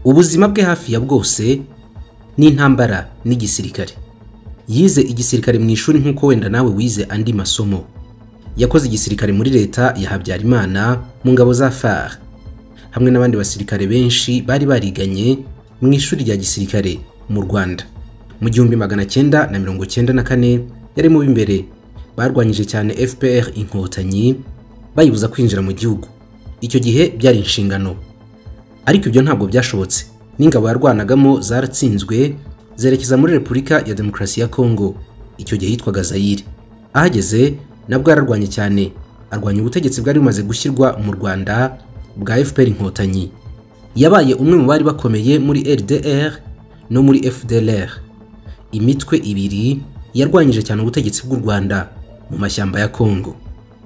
ubuzima bwe hafi ya bwose n'intambara n'igisirikare yize igisirikare mu ishuri nk'uko wenda nawe wize andi masomo yakoze igisirikare muri leta ya habyarimana mu ngabo za far hamwe n'abandi basirikare benshi bari bariganye mu ishuri rya gisirikare mu rwanda mu gihumbi magana cyenda na mirongo cyenda na kane yari mu b'imbere barwanyije cyane fpr inkotanyi bayibuza kwinjira mu gihugu icyo gihe byari inshingano ariko ibyo ntabwo byashobotse n'ingabo yarwanagamo zaratsinzwe zerekeza muri repubulika ya demokarasi ya kongo icyo gihe yitwaga zayire ahageze nabwo yararwanye cyane arwanya ubutegetsi bwari bumaze gushyirwa mu rwanda bwa fpr inkotanyi yabaye umwe mu bari bakomeye muri rdr no muri fdlr imitwe ibiri yarwanyije cyane ubutegetsi bw'u rwanda mu mashyamba ya kongo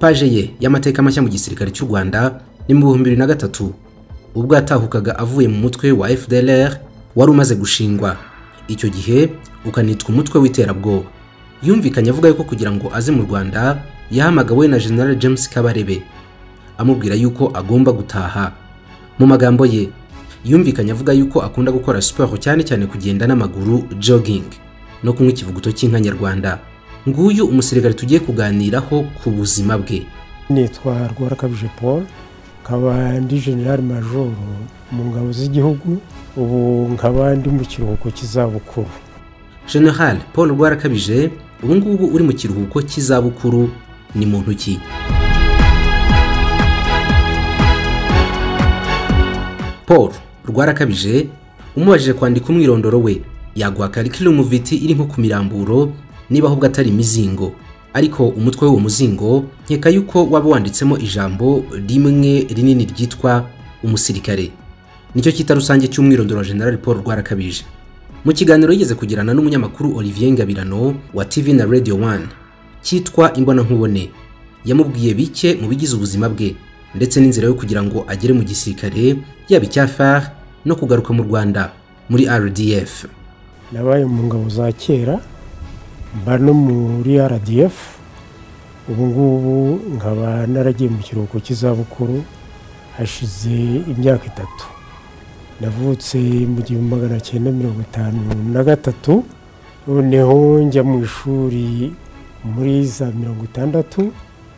paje ye y'amateka mashya mu gisirikare cy'u rwanda ni mu bihumbi bibiri na gatatu ubwo yatahukaga avuye mu mutwe wa fdlr wari umaze gushingwa icyo gihe ukanitwa umutwe w'iterabwoba yumvikanye avuga yuko kugira ngo aze mu rwanda yahamagawe na general james kabarebe amubwira yuko agomba gutaha mu magambo ye yumvikanye avuga yuko akunda gukora siporo cyane cyane kugenda n'amaguru jogging no kunywa ikivuguto cy'inka nyarwanda nguyu umusirikare tugiye kuganiraho ku buzima bwe nitwa rwarakabije paul nkaba ndi general major mu ngabo z'igihugu ubu nkaba ndi mu kiruhuko cy'izabukuru general paul rwarakabije ubu ngubu uri mu kiruhuko cy'izabukuru ni mu ntoki paul rwarakabije umubajije kwandika umwirondoro we yaguha karikiramu viti iri nko ku miramburo niba ahubwo atari imizingo ariko umutwe w'uwo muzingo nkeka yuko waba wanditsemo ijambo rimwe rinini ryitwa umusirikare nicyo cyita rusange cy'umwirondoro wa general paul rwarakabije mu kiganiro yigeze kugirana n'umunyamakuru olivier ngabirano wa tv na radio one cyitwa imbonankubone yamubwiye bike mu bigize ubuzima bwe ndetse n'inzira yo kugira ngo agere mu gisirikare yaba icya far no kugaruka mu rwanda muri rdf nabaye mu ngabo za kera mba no muri rdf ubu ngubu nkaba naragiye mu kiruhuko cy'izabukuru hashize imyaka itatu navutse mu gihumbi magana cyenda mirongo itanu na gatatu noneho njya mu ishuri muri za mirongo itandatu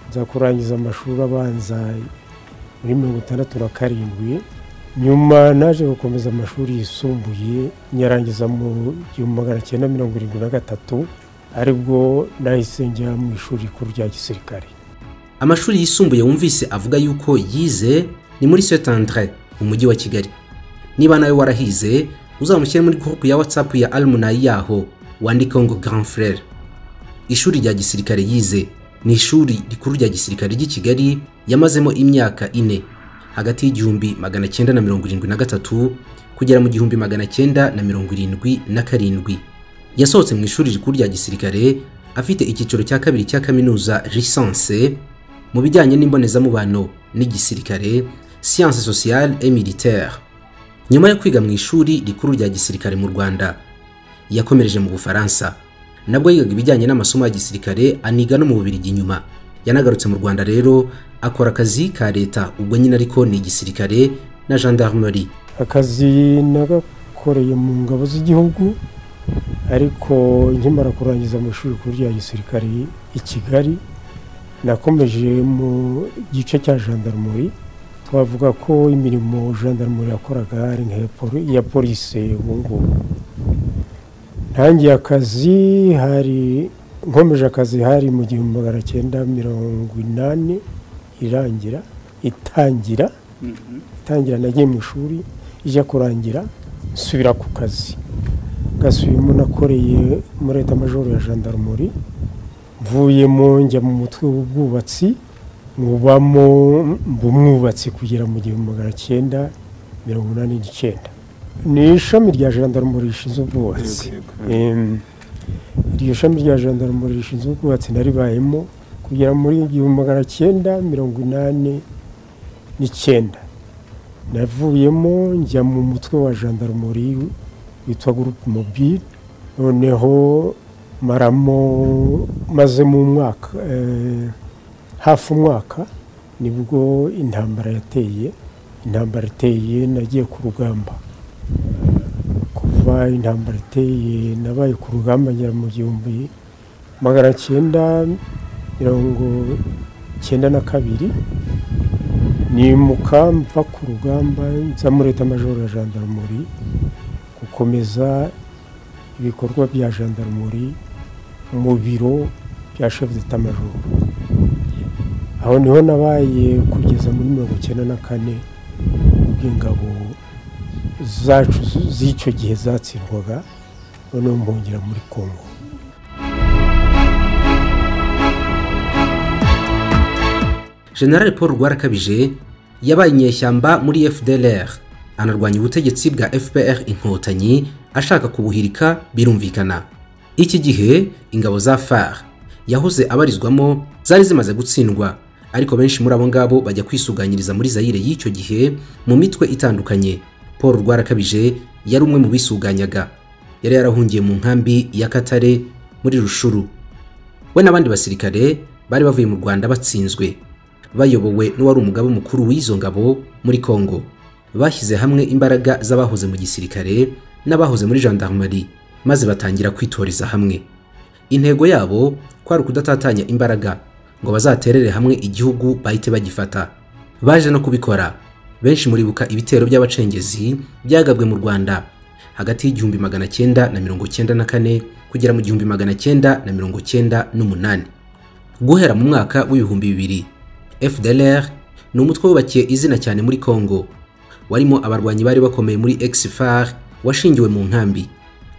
nza kurangiza amashuri abanza muri mirongo itandatu na karindwi nyuma naje gukomeza amashuri yisumbuye nyarangiza mu gihumbi magana cyenda mirongo irindwi na gatatu aribwo nahise njya mu ishuri rikuru rya gisirikare amashuri yisumbuye wumvise avuga yuko yize ni muri saint andre mu mujyi wa kigali niba nawe warahize uzamushyire muri gurupe ya watsapu ya alumunayi yaho wandikaho ngo grand frere ishuri rya gisirikare yize ni ishuri rikuru rya gisirikare ry'i kigali yamazemo imyaka ine hagati y'igihumbi magana cyenda na mirongo irindwi na gatatu kugera mu gihumbi magana cyenda na mirongo irindwi na karindwi yasohotse mu ishuri rikuru rya gisirikare afite icyiciro cya kabiri cya kaminuza lisanse mu bijyanye n'imbonezamubano n'igisirikare siyanse sosiyale et militaire nyuma yo kwiga mu ishuri rikuru rya gisirikare mu rwanda yakomereje mu bufaransa nabwo yigaga ibijyanye n'amasomo ya gisirikare aniga no mu bubirigi inyuma yanagarutse mu rwanda rero akora akazi ka leta ubwo nyine ariko ni igisirikare na gendarmerie akazi nagakoreye mu ngabo z'igihugu ariko nkimara kurangiza amashuri kuri rya gisirikare i kigali nakomeje mu gice cya gendarmerie twavuga ko imirimo gendarmerie yakoraga ari iya polisi ubu ngubu ntangiye akazi hari nkomeje akazi hari mu gihumbi magana cyenda mirongo inani irangira itangira itangira nagiye mu ishuri ijya kurangira nsubira ku kazi gasubiyemo nakoreye muri leta majoro ya jandarumuri mvuyemo njya mu mutwe w'ubwubatsi mubamo umwubatsi kugera mu gihumbi magana cyenda mirongo inani n'icyenda ni ishami rya jandarumuri rishinzwe ubwubatsi iryo shami rya jandarumuri rishinzwe ubwubatsi naribayemo kugera muri igihumbi magana cyenda mirongo inani n'icyenda navuyemo njya mu mutwe wa jandarumuri witwa gurupe mobile noneho maramo maze mu mwaka hafi umwaka nibwo intambara yateye intambara iteye nagiye ku rugamba kuva intambara iteye nabaye ku rugamba ngera mu gihumbi magana cyenda mirongo cyenda na kabiri nimuka mva ku rugamba nza muri leta majoro ya jandarumuri gukomeza ibikorwa bya jandarumuri mu biro bya shefu d'etat majoro aho niho nabaye kugeza muri mirongo icyenda na kane ubwo ingabo zacu z'icyo gihe zatsindwaga noneho mpungera muri kongo general paul rwarakabije yabaye inyeshyamba muri fdlr anarwanya ubutegetsi bwa fpr inkotanyi ashaka kubuhirika birumvikana iki gihe ingabo za far yahoze abarizwamo zari zimaze gutsindwa ariko benshi muri abo ngabo bajya kwisuganyiriza muri zayire y'icyo gihe mu mitwe itandukanye paul rwarakabije yari umwe mu bisuganyaga yari yarahungiye mu nkambi ya katare muri rushuru we n'abandi basirikare bari bavuye mu rwanda batsinzwe bayobowe n'uwari umugaba mukuru w'izo ngabo muri Kongo bashyize hamwe imbaraga z'abahoze mu gisirikare n'abahoze muri gendarmerie maze batangira kwitoreza hamwe intego yabo kwari ukudatatanya imbaraga ngo bazaterere hamwe igihugu bahite bagifata baje no kubikora benshi muribuka ibitero by'abacengezi byagabwe mu Rwanda hagati y'igihumbi magana cyenda na mirongo cyenda na kane kugera mu gihumbi magana cyenda na mirongo cyenda n'umunani guhera mu mwaka w'ibihumbi bibiri FDLR ni umutwe wubakiye izina cyane muri Kongo warimo abarwanyi bari bakomeye muri Exfar washingiwe mu nkambi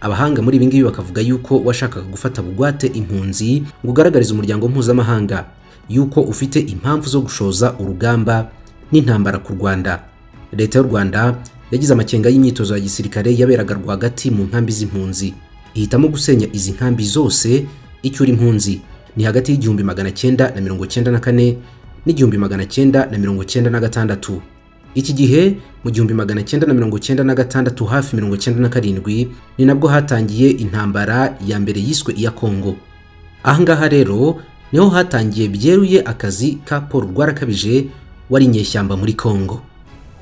abahanga muri ibi ngibi bakavuga yuko washakaga gufata bugwate impunzi ngo ugaragarize umuryango mpuzamahanga yuko ufite impamvu zo gushoza urugamba n'intambara ku Rwanda leta y'u Rwanda yagize amakenga y'imyitozo ya gisirikare yaberaga rwagati mu nkambi z'impunzi ihitamo gusenya izi nkambi zose icyura impunzi ni hagati y'igihumbi magana cyenda na mirongo cyenda na kane n'igihumbi magana cyenda na mirongo cyenda na gatandatu iki gihe mu gihumbi magana cyenda na mirongo cyenda na gatandatu hafi mirongo cyenda na karindwi ni nabwo hatangiye intambara ya mbere yiswe iya kongo ahangaha rero niho hatangiye byeruye akazi ka paul rwarakabije wari inyeshyamba muri kongo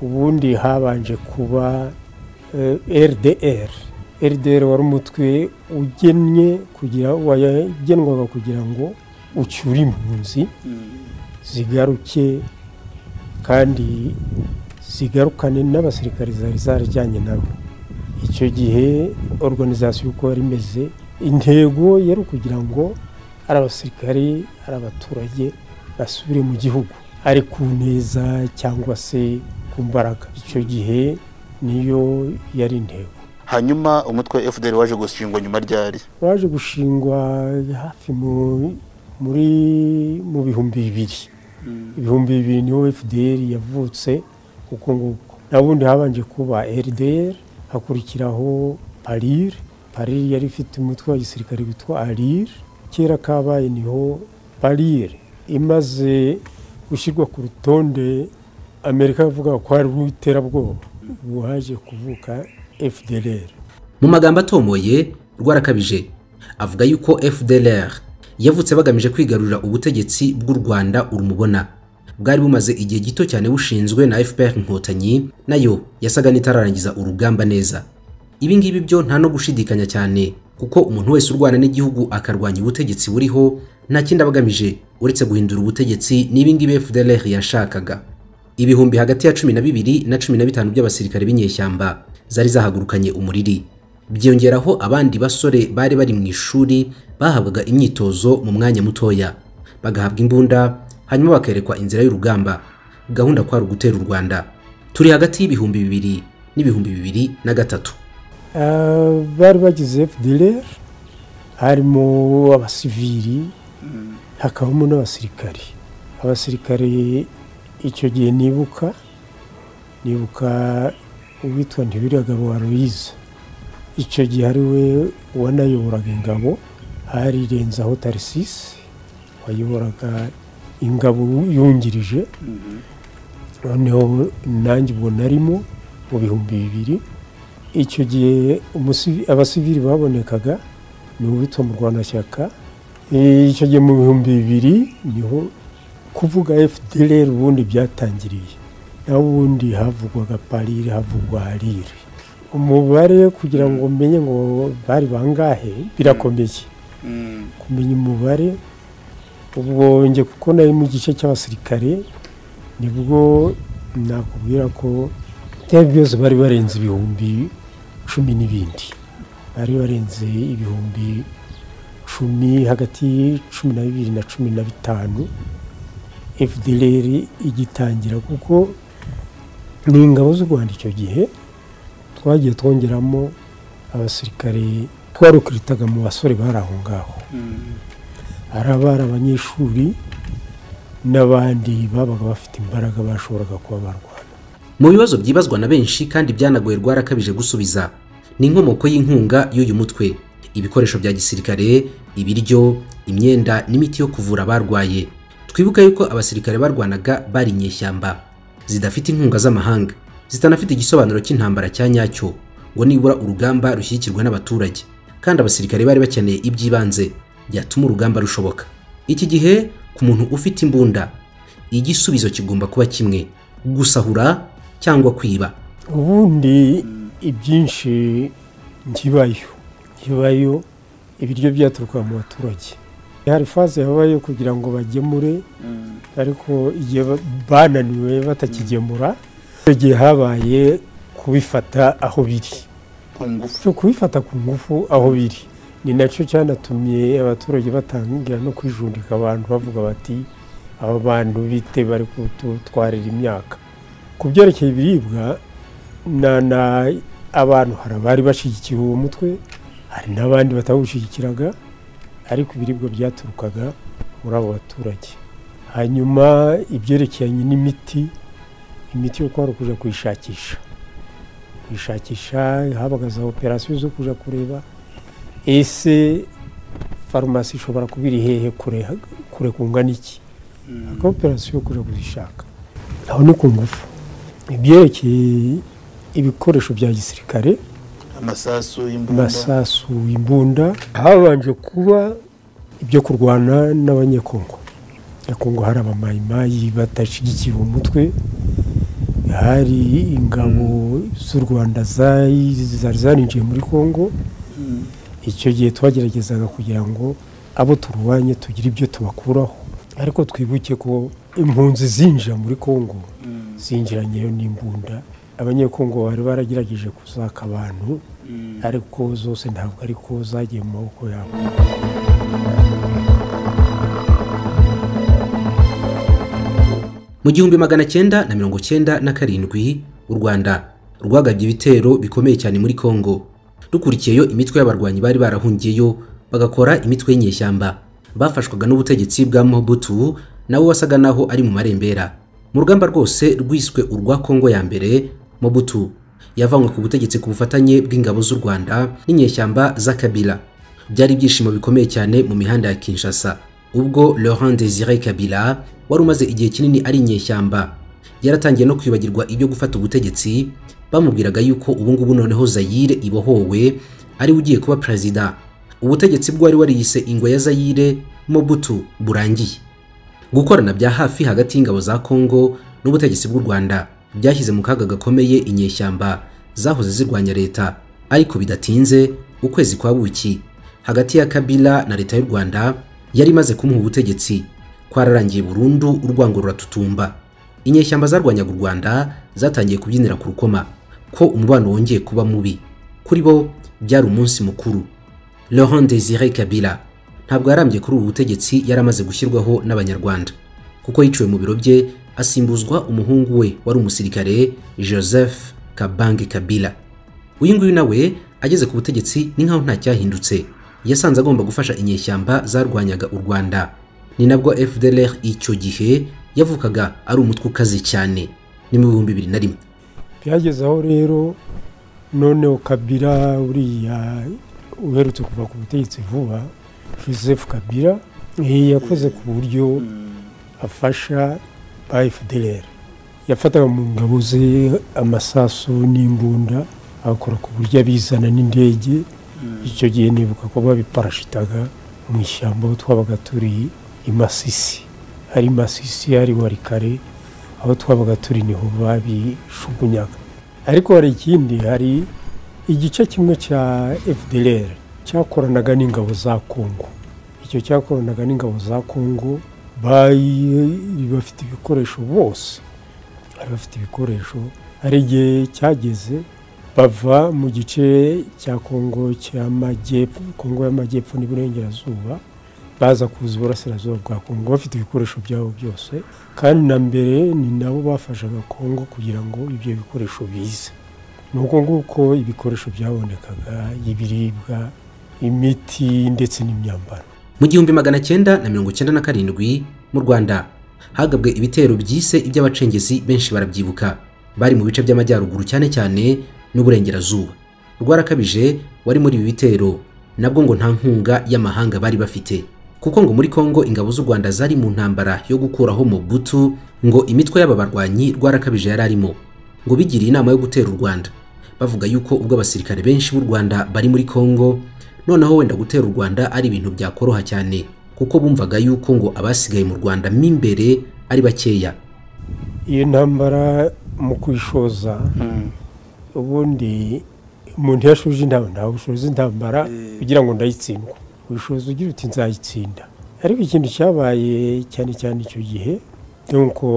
ubundi habanje kuba eh, rdr rdr wari umutwe ugennye kugira wagenwaga kugira ngo ucyure impunzi zigaruke kandi zigarukane n'abasirikari zari zarajyanye nabo icyo gihe organizasiyo uko yari imeze intego yari ukugira ngo ari abasirikari ari abaturage basubire mu gihugu ari ku neza cyangwa se ku mbaraga icyo gihe niyo yari intego hanyuma umutwe fdr waje gushingwa nyuma ryari waje gushingwa hafi mu- muri mu bihumbi bibiri ibihumbi bibiri niho fdr yavutse uko nguko nabundi habanje kuba rdr hakurikiraho parir parir yari ifite umutwe wa gisirikare witwa arir kera kabaye niho parir imaze gushyirwa ku rutonde amerika yavuga ko ari urw'iterabwoba ubu haje kuvuka fdr mu magambo atomoye rwarakabije avuga yuko fdlr yavutse bagamije kwigarurira ubutegetsi bw'u rwanda urumubona bwari bumaze igihe gito cyane bushinzwe na fpr inkotanyi nayo yasaga n'itararangiza urugamba neza ibi ngibi byo nta no gushidikanya cyane kuko umuntu wese urwana n'igihugu akarwanya ubutegetsi buriho nta kindi aba agamije uretse guhindura ubutegetsi n'ibi ngibi fdlr yashakaga ibihumbi hagati ya cumi na bibiri na cumi na bitanu by'abasirikare b'inyeshyamba zari zahagurukanye umuriri byiyongeraho abandi basore bari bari mu ishuri bahabwaga imyitozo mu mwanya mutoya bagahabwa imbunda hanyuma bakerekwa inzira y'urugamba gahunda kwari ugutera u rwanda turi hagati y'ibihumbi bibiri n'ibihumbi bibiri na gatatu Ah, bari bagize fdr harimo abasivili hakabamo n'abasirikari abasirikare icyo gihe nibuka nibuka uwitwa ntibiragabo wa louise icyo gihe ari we wanayoboraga ingabo harirenzaho tarisisi wayoboraga ingabo yungirije noneho nanjye ubwo narimo mu bihumbi bibiri icyo gihe umusivi- abasivili babonekaga ni uwitwa murwanashyaka E, icyo gihe mu bihumbi bibiri niho kuvuga fdr ubundi byatangiriye naho ubundi havugwaga parire havugwa rire umubare kugira ngo menye ngo bari bangahe birakomeye Mm. kumenya umubare ubwo njye kuko nari mu gice cy'abasirikare nibwo nakubwira ko byari byose bari barenze ibihumbi cumi n'ibindi bari barenze ibihumbi cumi hagati cumi na bibiri na cumi na bitanu fdr igitangira kuko ni ingabo z'u rwanda icyo gihe twagiye twongeramo abasirikare twarukiritaga mu basore bari aho ngaho Mm. hari abari abanyeshuri n'abandi babaga bafite imbaraga bashoboraga kuba barwana Mu bibazo byibazwa na benshi kandi byanagoye rwarakabije gusubiza ni inkomoko y'inkunga y'uyu mutwe ibikoresho bya gisirikare ibiryo imyenda n'imiti yo kuvura abarwaye twibuka yuko abasirikare barwanaga bari inyeshyamba zidafite inkunga z'amahanga zitanafite igisobanuro cy'intambara cya nyacyo ngo nibura urugamba rushyigikirwe n'abaturage kandi abasirikare bari bakeneye iby'ibanze byatuma urugamba rushoboka iki gihe ku muntu ufite imbunda igisubizo kigomba kuba kimwe gusahura cyangwa kwiba ubundi ibyinshi nkibayo nkibayo ibiryo byaturukaga mu baturage hari faze yabayo kugira ngo bagemure Mm. ariko igihe ba- bananiwe batakigemura icyo gihe habaye kubifata aho biri Ku ngufu. cyo kubifata ku ngufu aho biri ni nacyo cyanatumye abaturage batangira no kwijundika abantu bavuga bati aba bantu bite bari kututwarira imyaka ku byerekeye ibiribwa na na abantu hari abari bashyigikiye uwo mutwe hari n'abandi batawushyigikiraga ariko ibiribwa byaturukaga muri abo baturage hanyuma ibyerekeranye n'imiti imiti yo kwari ukuja kuyishakisha kwishakisha habaga za operasiyo zo kuja kureba ese farumasi ishobora kuba iri hehe kure kure kungana iki Mm. aka operasiyo yo kuja kuzishaka aho ni ku ngufu ibyerekeye ibikoresho bya gisirikare Amasasu y'imbunda. masasu imbunda habanje kuba ibyo kurwana n'abanyekongo nyakongo hari abamayimayi badashyigikiye umutwe hari ingabo z'u rwanda zari zari zarinjiye muri kongo Mm. icyo gihe twageragezaga kugira ngo abo turwanye tugire ibyo tubakuraho ariko twibuke ko impunzi zinjira muri kongo Mm. zinjiranyeyo n'imbunda abanyekongo bari baragerageje kuzaka abantu Mm. ariko zose ntabwo ariko zagiye mu maboko yabo mu gihumbi magana cyenda na mirongo cyenda na karindwi u rwanda rwagabye ibitero bikomeye cyane muri kongo dukurikiyeyo imitwe y'abarwanyi bari barahungiyeyo bagakora imitwe y'inyeshyamba bafashwaga n'ubutegetsi bwa mobutu nawe wasaga naho ari mu marembera mu rugamba rwose rwiswe urwa kongo ya mbere mobutu yavanywe ku butegetsi ku bufatanye bw'ingabo z'u rwanda n'inyeshyamba z'akabila byari ibyishimo bikomeye cyane mu mihanda ya Kinshasa ubwo Laurent Desire Kabila wari umaze igihe kinini ari inyeshyamba yaratangiye no kwibagirwa ibyo gufata ubutegetsi bamubwiraga yuko ubu ngubu noneho Zaire ibohowe ari we ugiye kuba perezida ubutegetsi bwari wariyise ingwe ya Zaire Mobutu burangiye gukorana bya hafi hagati y'ingabo za Kongo n'ubutegetsi bw'u Rwanda byashyize mu kaga gakomeye inyeshyamba zahoze zirwanya leta ariko bidatinze ukwezi kwa buki hagati ya Kabila na leta y'u Rwanda yari imaze kumuha ubutegetsi kwararangiye burundu urwango ruratutumba inyeshyamba zarwanyaga u Rwanda zatangiye kubyinira ku rukoma ko umubano wongeye kuba mubi kuri bo byari umunsi mukuru Laurent Desire Kabila ntabwo yarambye kuri ubu butegetsi yari amaze gushyirwaho n'Abanyarwanda kuko yiciwe mu biro bye asimbuzwa umuhungu we wari umusirikare Joseph Kabange Kabila uyu nguyu nawe ageze ku butegetsi ni nkaho nta cyahindutse yasanze agomba gufasha inyeshyamba zarwanyaga u Rwanda ni nabwo FDLR icyo gihe yavukaga ari umutwe ukaze cyane ni mu bihumbi bibiri na rimwe byageze aho rero noneho kabira uriya uherutse kuva ku butegetsi vuba joseph kabira eh, yakoze ku buryo afasha ba fdr yafataga mu ngabo ze amasasu n'imbunda agakora ku buryo abizana n'indege icyo gihe nibuka ko babiparashitaga mu ishyamba aho twabaga turi i masisi ari masisi ari warikare aho twabaga turi niho babishugunyaga ariko hari ikindi hari igice kimwe cya fdr cyakoranaga n'ingabo za kongo icyo cyakoranaga n'ingabo za kongo bayi- bafite ibikoresho bose bari bafite ibikoresho hari igihe cyageze bava mu gice cya kongo cy'amajyepfo kongo y'amajyepfo n'iburengerazuba baza kuza iburasirazuba bwa kongo bafite ibikoresho byabo byose kandi na mbere ni nabo bafashaga kongo kugira ngo ibyo bikoresho bize ni uko nguko ibikoresho byabonekaga ibiribwa imiti ndetse n'imyambaro Mu gihumbi magana cyenda na mirongo cyenda na karindwi mu Rwanda hagabwe ibitero byise iby'abacengezi benshi barabyibuka bari mu bice by'amajyaruguru cyane cyane n'uburengerazuba rwarakabije wari muri ibi bitero nabwo ngo nta nkunga y'amahanga bari bafite kuko ngo muri Kongo ingabo z'u Rwanda zari mu ntambara yo gukuraho Mobutu ngo imitwe y'aba barwanyi rwarakabije yari arimo ngo bigiriye inama yo gutera u Rwanda bavuga yuko ubwo abasirikare benshi b'u Rwanda bari muri Kongo noneho wenda gutera u Rwanda ari ibintu byakoroha cyane kuko bumvaga yuko ngo abasigaye mu Rwanda mo imbere ari bakeya iyo ntambara mu kuyishoza Mm. ubundi umuntu iyo ashoje intambara ntawe ushoza intambara Eh. kugira ngo ndayitsindwa ubushobozi ugira uti nzayitsinda ariko ikintu cyabaye cyane cyane icyo gihe ni uko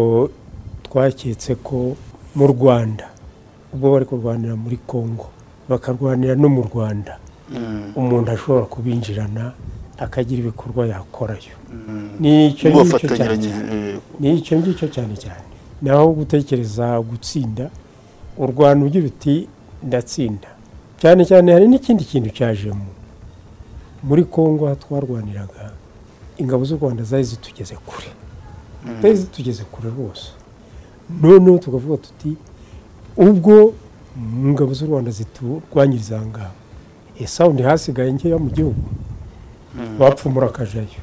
twaketse ko mu rwanda ubwo bari kurwanira muri kongo bakarwanira no mu rwanda Mm. umuntu ashobora kubinjirana akagira ibikorwa yakorayo Mm. nicyo ngicyo cyane bafatanyiranye cyane eh, ni icyo ngicyo cyane cyane naho gutekereza gutsinda urwana ugira uti ndatsinda cyane cyane hari n'ikindi kintu cyajemo muri kongo aho twarwaniraga ingabo z'u rwanda zari zitugeze kure Mm. zari zitugeze kure rwose noneho tukavuga tuti ubwo mu ngabo z'u rwanda ziturwanyiriza aha ngaha ese aho ntihasigaye nkeya mu gihugu Mm. bapfumura akajayo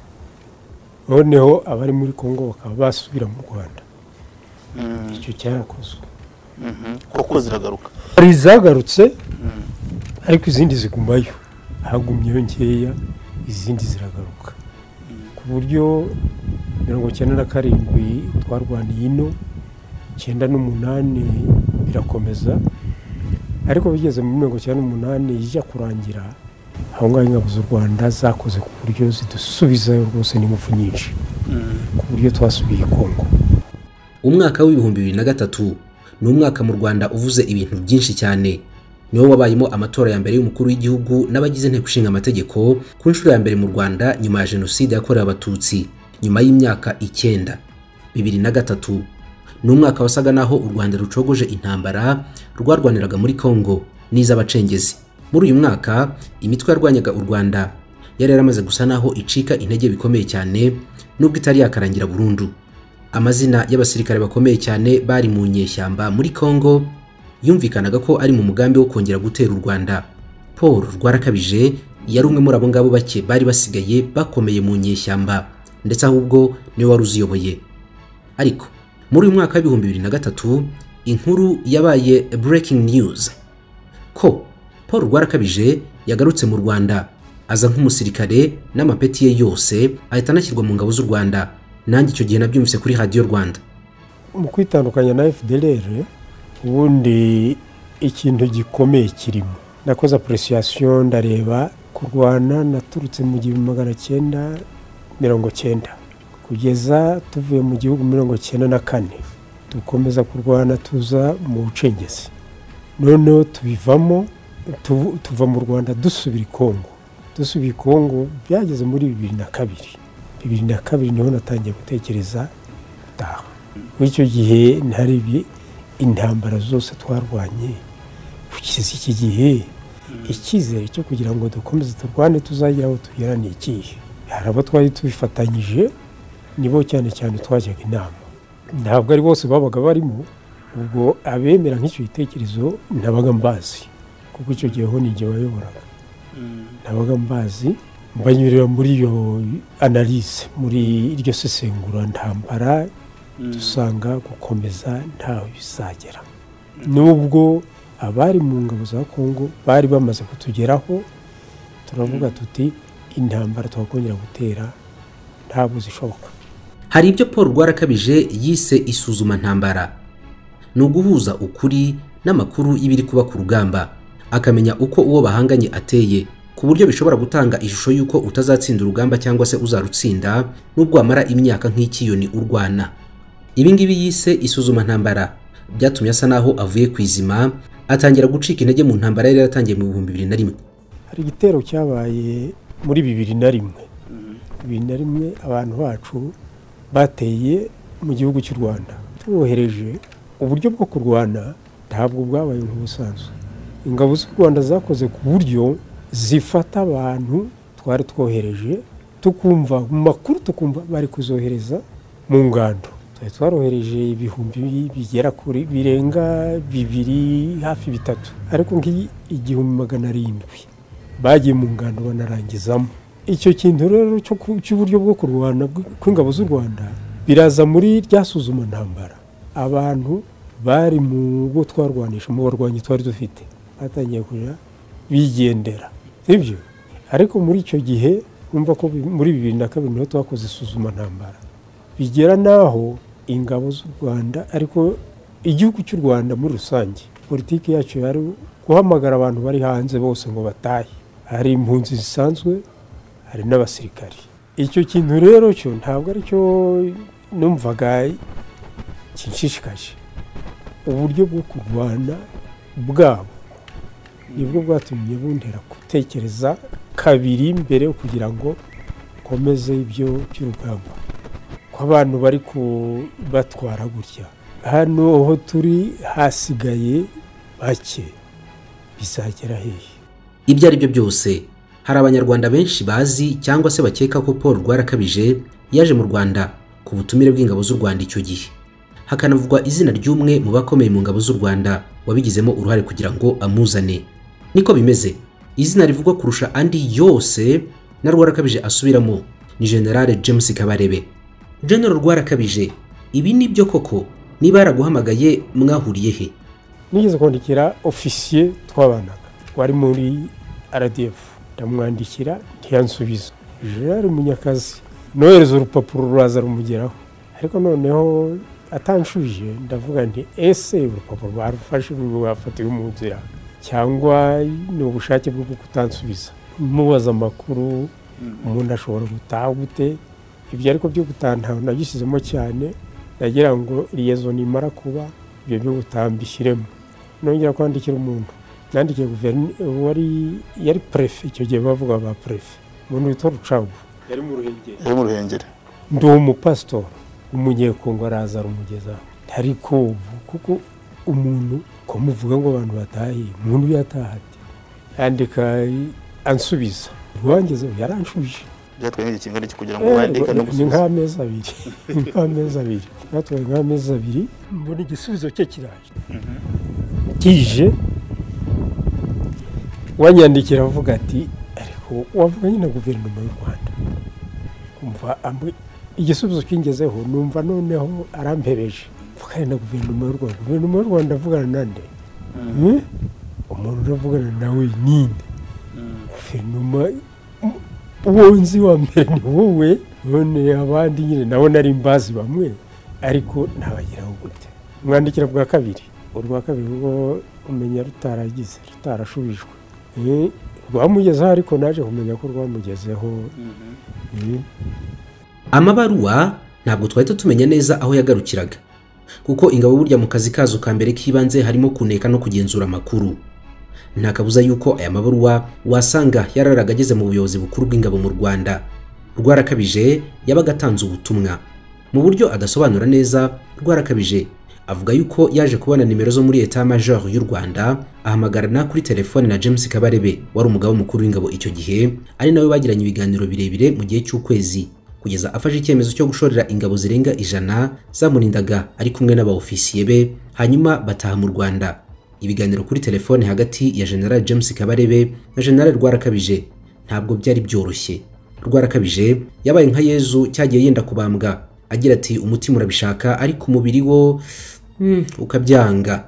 noneho abari muri kongo bakaba basubira mu rwanda Mm. icyo cyarakozwe Mhm. koko ziragaruka hari izagarutse Mm. ariko izindi zigumayo hagumyeyo nkeya izindi ziragaruka ku buryo mirongo cyenda na karindwi twarwaniye ino icyenda n'umunani birakomeza ariko bigeze muri mirongo icyenda n'umunani ijya kurangira aho ngaho ingabo z'u rwanda zakoze ku buryo zidusubizayo rwose n'ingufu nyinshi Mm. ku buryo twasubiye i kongo umwaka w'ibihumbi bibiri na gatatu ni umwaka mu Rwanda uvuze ibintu byinshi cyane niwo wabayemo amatora ya mbere y'umukuru w'igihugu n'abagize inteko ishinga amategeko ku nshuro ya mbere mu Rwanda nyuma ya jenoside yakorewe abatutsi nyuma y'imyaka icyenda bibiri na gatatu ni umwaka wasaga naho u Rwanda rucogoje intambara rwarwaniraga muri Kongo n'iz'abacengezi muri uyu mwaka imitwe yarwanyaga u Rwanda yari yaramaze gusa naho icika intege bikomeye cyane nubwo itari yakarangira burundu amazina y'abasirikare bakomeye cyane bari mu nyeshyamba muri Kongo yumvikanaga ko ari mu mugambi wo kongera gutera u Rwanda Paul Rwarakabije yari umwe muri abo ngabo bake bari basigaye bakomeye mu nyeshyamba ndetse ahubwo niwe wari uziyoboye ariko muri uyu mwaka w'ibihumbi bibiri na gatatu inkuru yabaye breaking news ko Paul Rwarakabije yagarutse mu Rwanda aza nk'umusirikare n'amapeti ye yose ahita anashyirwa mu ngabo z'u Rwanda nanjye icyo gihe nabyumvise kuri radiyo Rwanda mu kwitandukanya na fdr ubundi ikintu gikomeye kirimo nakoze apuresiyasiyo ndareba kurwana naturutse mu gihumbi magana cyenda mirongo cyenda kugeza tuvuye mu gihugu mirongo cyenda na kane dukomeza kurwana tuza mu bucengezi noneho tubivamo tu- tuva mu rwanda dusubira i kongo dusubira i kongo byageze muri bibiri na kabiri bibiri na kabiri niho natangiye gutekereza gutaha muri icyo gihe ntari ibi- intambara zose twarwanye kugeza iki gihe icyizere cyo kugira ngo dukomeze turwane tuzagira aho tugera ni ikihe hari abo twari tubifatanyije nibo cyane cyane twajyaga inama ntabwo ari bose babaga barimo ubwo abemera nk'icyo gitekerezo nabaga mbazi kuko icyo gihe ho ni jye wayoboraga Mm. nabaga mbazi mbanyurira muri iyo analize muri iryo sesengura ntambara Mm. dusanga gukomeza ntaho bizagera nubwo abari mu ngabo za kongo bari bamaze kutugeraho turavuga tuti intambara twakongera gutera ntabwo zishoboka hari ibyo paul rwarakabije yise isuzuma ntambara ni uguhuza ukuri n'amakuru y'ibiri kuba ku rugamba akamenya uko uwo bahanganye ateye ku buryo bishobora gutanga ishusho y'uko utazatsinda urugamba cyangwa se uzarutsinda n'ubwo wamara imyaka nk'ikiyoni urwana ibi ngibi yise isuzuma ntambara byatumye asa naho avuye ku izima atangira gucika intege mu ntambara yari yaratangiye mu bihumbi bibiri na rimwe hari igitero cyabaye muri bibiri na rimwe bibiri na rimwe abantu bacu bateye mu gihugu cy'u rwanda tubohereje uburyo bwo kurwana ntabwo bwabaye nk'ubusanzwe ingabo z'u rwanda zakoze ku buryo zifata abantu twari twohereje tukumva mu makuru tukumva bari kuzohereza mu ngando twari twarohereje ibihumbi bigera kuri birenga bibiri hafi bitatu ariko nk'igihumbi magana arindwi bagiye mu ngando banarangizamo icyo kintu rero cyo ku- cy'uburyo bwo kurwana bw- kw'ingabo z'u rwanda biraza muri rya suzuma ntambara abantu bari mu bo twarwanisha mu barwanyi twari dufite batangiye kujya bigendera sibyo ariko muri icyo gihe urumva ko bi- muri bibiri na kabiri niho twakoze isuzuma ntambara bigera n'aho ingabo z'u rwanda ariko igihugu cy'u rwanda muri rusange politiki yacu yari guhamagara abantu bari hanze bose ngo batahe hari impunzi zisanzwe hari n'abasirikari icyo kintu rero cyo ntabwo ari cyo numvaga kinshishikaje uburyo bwo kurwana bwabo nibwo bwatumye buntera gutekereza kabiri mbere kugira ngo nkomeze ibyo by'urugamba ko abantu bari kubatwara gutya hano aho turi hasigaye bake bizagera hehe ibyo ari byo byose hari abanyarwanda benshi bazi cyangwa se bakeka ko paul rwarakabije yaje mu rwanda ku butumire bw'ingabo z'u rwanda icyo gihe hakanavugwa izina ry'umwe mu bakomeye mu ngabo z'u rwanda wabigizemo uruhare kugira ngo amuzane niko bimeze izina rivugwa kurusha andi yose na rwarakabije asubiramo ni generale james kabarebe general rwarakabije ibi ni byo koko niba yaraguhamagaye mwahuriye he nigeze kwandikira ofisiye twabanaga wari muri rdf ndamwandikira ntiyansubiza gerard munyakazi nohereza urupapuro ruraza rumugeraho ariko noneho atanshuje ndavuga nti ese urupapuro barufashe rwafatiwe mu nzira cyangwa ni ubushake bwo kutansubiza mubaza amakuru umuntu ashobora gutaha gute ibyo ariko byo gutaha ntawe nagishyizemo cyane nagira ngo liyezo nimara kuba ibyo byo gutaha mbishyiremo nongera kwandikira umuntu nandikiye guverineri wari yari prefe icyo gihe bavuga ba prefe umuntu witwa rucagu yari mu ruhengeri iri mu ruhengeri ndi umupasitori umunyekongo araza arumugezaho ariko ubu kuko umuntu ko muvuga ngo abantu batahe umuntu yataha ate yandika ansubiza rwangezeho yaranshuje byatwaye nk'igihe kingana iki kugira ngo wandike no ni gusubiza nk'amezi abiri ni nk'amezi abiri natwaye nk'amezi abiri mbona igisubizo cye kiraje kije wanyandikira avuga ati ariko wavuganye na guverinoma y'u rwanda umva ambu- igisubizo kingezeho numva noneho arampebeje mvugane na guverinoma y'u rwanda guverinoma y'u rwanda avugana nande Hmm? umuntu uravugana nawe ninde guverinoma uwo nzi wa mbere ni wowe none abandi nyine nabo nari mbazi bamwe ariko ntabageraho gute mwandikira bwa kabiri urwa kabiri rwo umenya rutaragize rutarashubijwe Eh, rwamugezeho ariko naje kumenya ko rwamugezeho Eh, amabaruwa ntabwo twahita tumenya neza aho yagarukiraga kuko ingabo burya mu kazi kazo ka mbere k'ibanze harimo kuneka no kugenzura amakuru nta kabuza yuko aya mabaruwa wasanga yararaga ageze mu buyobozi bukuru bw'ingabo mu rwanda rwarakabije yabaga atanze ubutumwa mu buryo adasobanura neza rwarakabije avuga yuko yaje kubona nimero zo muri eta major y'u rwanda ahamagarana kuri telefone na james kabarebe wari umugaba mukuru w'ingabo icyo gihe ari nawe bagiranye ibiganiro birebire mu gihe cy'ukwezi kugeza afashe icyemezo cyo gushorera ingabo zirenga ijana zamurindaga ari kumwe n'abaofisiye be hanyuma bataha mu rwanda ibiganiro kuri telefone hagati ya general james kabarebe na general rwarakabije ntabwo byari byoroshye rwarakabije yabaye nka yezu cyagiye yenda kubambwa agira ati umutima urabishaka ariko umubiri wo mm, ukabyanga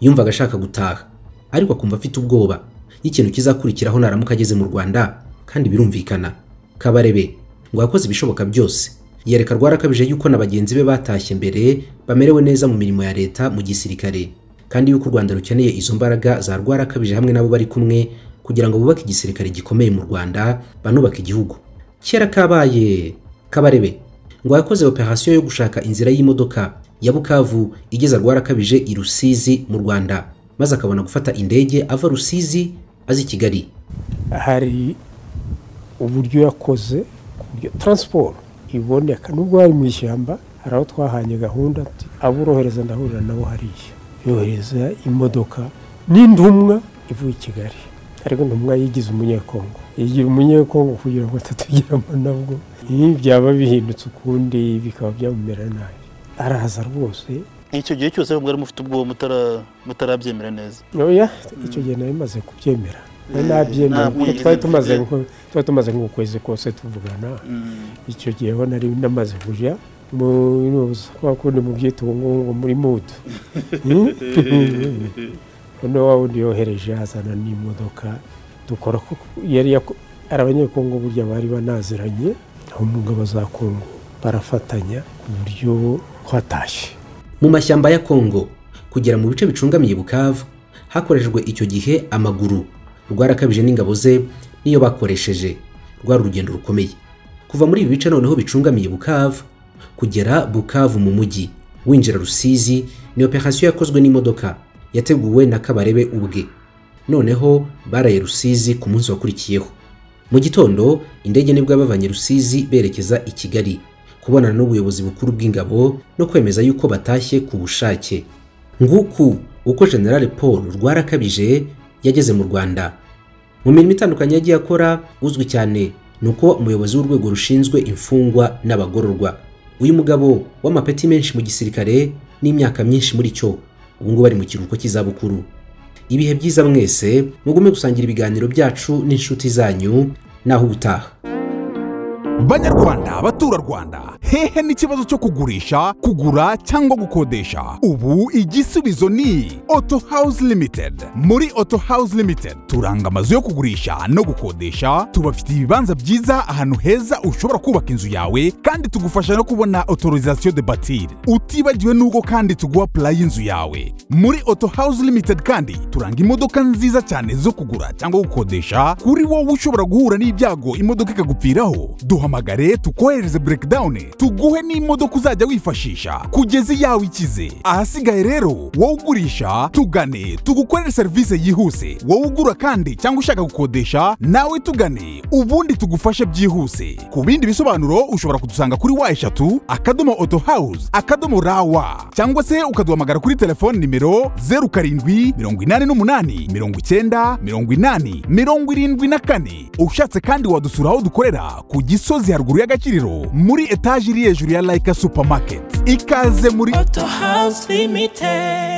yumvaga ashaka gutaha ariko akumva afite ubwoba y'ikintu kizakurikiraho naramuka ageze mu rwanda kandi birumvikana kabarebe ngo yakoze ibishoboka byose yereka rwarakabije yuko na bagenzi be batashye mbere bamerewe neza mu mirimo ya leta mu gisirikare kandi yuko u Rwanda rukeneye izo mbaraga za rwarakabije hamwe n'abo bari kumwe kugira ngo bubake igisirikare gikomeye mu Rwanda banubake igihugu kera kabaye kabarebe ngo yakoze operasiyo yo gushaka inzira y'imodoka ya Bukavu igeza rwarakabije i Rusizi mu Rwanda maze akabona gufata indege ava Rusizi azi i Kigali hari uburyo yakoze ku buryo taransiporo iboneka nubwo hari mu ishyamba hari aho twahanye gahunda ati abo urohereza ndahurira nabo hariya yohereza imodoka n'intumwa ivuye i kigali ariko intumwa yigize umunyekongo yigira umunyekongo kugira ngo atatugeramo nabwo ibi byaba bihindutse ukundi bikaba byamumera nabi araza rwose icyo gihe cyose mwari mufite ubwoba mutara- mutarabyemera neza oya icyo gihe nari maze kubyemera nari nabyemera Ntabwo kuko yigeze twari tumaze mfite- nko- twari tumaze nk'ukwezi kose tuvugana icyo gihe ho nari namaze kujya mu kwa kundi mu byitwa ngo ngo muri mudu none wa wundi yohereje azana n'imodoka dukora kuko yari yako- ari abanyekongo burya bari banaziranye aho mu ngabo za kongo barafatanya ku buryo twatashye mu mashyamba ya Kongo kugera mu bice bicungamiye Bukavu hakoreshejwe icyo gihe amaguru rwarakabije n'ingabo ze niyo bakoresheje rwari urugendo rukomeye kuva muri ibi bice noneho bicungamiye Bukavu kugera Bukavu mu mujyi winjira Rusizi ni operasiyo yakozwe n'imodoka yateguwe na Kabarebe ubwe noneho baraye Rusizi ku munsi wakurikiyeho mu gitondo indege nibwo yabavanye Rusizi berekeza i Kigali kubonana n'ubuyobozi bukuru bw'ingabo no kwemeza yuko batashye ku bushake nguku uko General Paul Rwarakabije yageze mu Rwanda mu mirimo itandukanye yagiye akora uzwi cyane ni uko umuyobozi w'urwego rushinzwe imfungwa n'abagororwa uyu mugabo w'amapeti menshi mu gisirikare n'imyaka myinshi muri cyo ubu ngubu ari mu kiruhuko cy'izabukuru ibihe byiza mwese mugume gusangira ibiganiro byacu n'inshuti zanyu naho ubutaha Banyarwanda, abaturarwanda, hehe n'ikibazo cyo kugurisha, kugura cyangwa gukodesha? Ubu igisubizo ni Auto House Limited. Muri Auto House Limited turanga amazu yo kugurisha no gukodesha, tubafitiye ibibanza byiza ahantu heza ushobora kubaka inzu yawe kandi tugufasha no kubona autorisation de bâtir. Utibagiwe n'ubwo kandi tuguha plan y'inzu yawe. Muri Auto House Limited kandi turanga imodoka nziza cyane zo kugura cyangwa gukodesha kuri wowe ushobora guhura n'ibyago imodoka ikagupfiraho duhamagare tukohereze breakdown tuguhe n'imodoka uzajya wifashisha kugeza yawe ikize ahasigaye rero wowe ugurisha tugane tugukorere serivisi yihuse wowe ugura kandi cyangwa ushaka gukodesha nawe tugane ubundi tugufashe byihuse ku bindi bisobanuro ushobora kudusanga kuri wa eshatu akadomo auto house akadomo rawa cyangwa se ukaduhamagara kuri telefone nimero 07 88 90 80 74 ushatse kandi wadusura aho dukorera ku gisozi haruguru y'agaciriro muri etaje iri hejuru ya laika supermarket ikaze muri Auto House Limited.